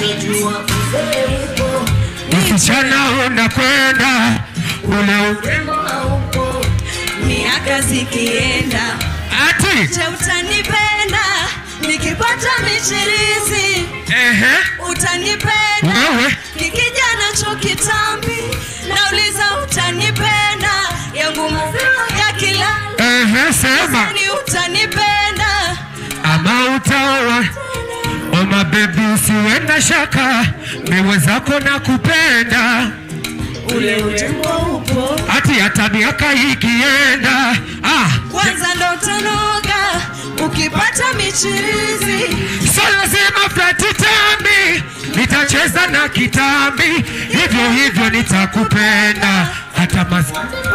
nishajua uzee upo Msichana unakwenda ule u- urembo haupo miaka zikienda ati je utanipenda nikipata michirizi ehe, utanipenda wewe kikijana cho kitambi nauliza utanipenda yangu maziwa ya kila ehe, sema ni utanipenda ama utaoa Oma bebi, usiwe na shaka, miwe zako na kupenda ule urembo upo ati hata miaka ikienda ah, kwanza ndo utanoga ukipata michirizi so lazima flati tambi, nitacheza na kitambi, hivyo hivyo nitakupenda hata mas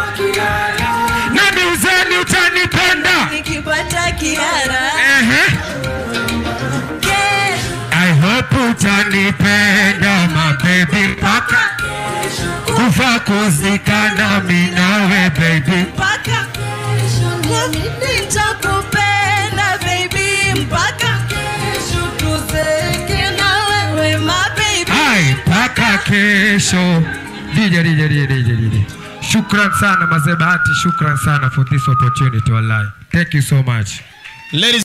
nami uzeni utanipenda nikipata kiara ehe. ke I hope utanipenda mabebi mpaka kufa kuzikana minawe baby mpaka nitakupenda baby mpaka tuzeke na wewe my baby Hai, mpaka kesho. DJ, DJ, DJ, DJ, DJ. Shukran sana Mazee Bahati, shukran sana for this opportunity wallahi. Thank you so much. Ladies